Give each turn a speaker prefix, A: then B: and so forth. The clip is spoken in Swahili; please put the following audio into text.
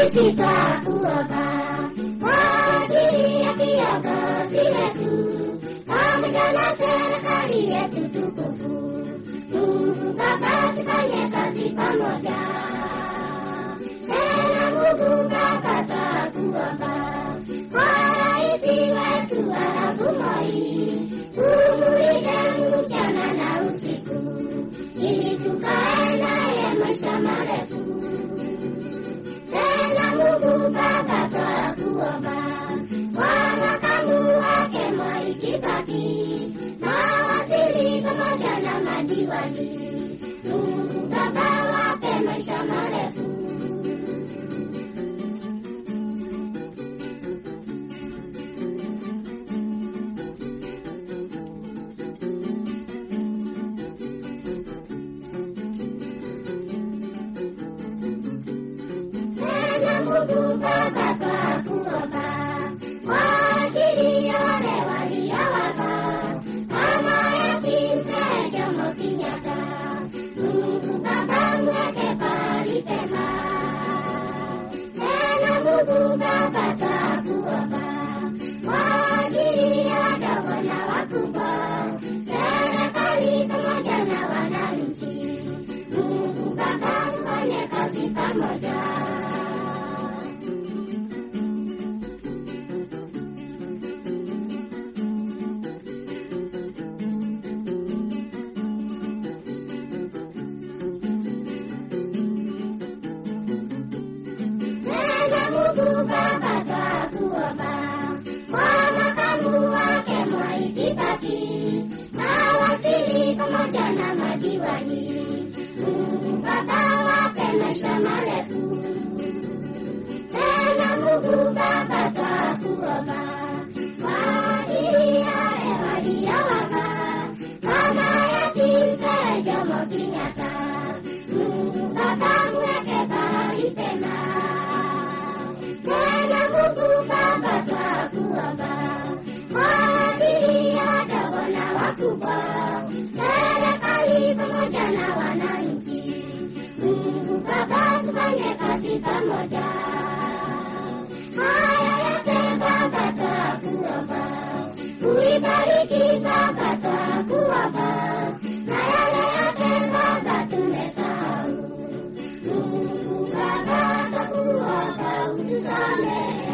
A: sisi twakuomba kwa ajili ya viongozi wetu pamoja na serikali yetu tukufu. Mungu Baba, tufanye kazi pamoja. Tena Mungu Baba, twakuomba kwa rais wetu Arap Moi, umulinde mchana na usiku, ili tukae naye maisha marefu. Tena Mungu Baba, twakuomba kwa makamu wake Mwai Kibaki na waziri pamoja na madiwani, Mungu Baba, wape maisha marefu. Tena Mungu Baba, twakuomba kwa ajili ya wale waliowafa kama yatima Mzee Jomo Kenyatta. Mungu Baba, mweke pahali pema. Tena Mungu Baba, twakuomba kwa ajili ya wadogo na wakubwa, serikali pamoja na wananchi. Mungu Baba, tufanye kazi pamoja. Tena Mungu Baba, twakuomba kwa makamu wake Mwai Kibaki na waziri pamoja na madiwani, Mungu Baba, wape maisha marefu. Tena Mungu Baba, twakuomba kwa ajili ya wale waliowafa kama yatima Mzee Jomo Kenyatta, Mungu Baba, mweke pahali pema. Tena Mungu Baba, twakuomba kwa ajili ya wadogo na wakubwa, serikali pamoja na wananchi. Mungu Baba, tufanye kazi pamoja. Haya yote Baba, twakuomba uibariki Baba, twakuomba na yale yote Baba tumesahau. Mungu Baba, twakuomba utusamehe.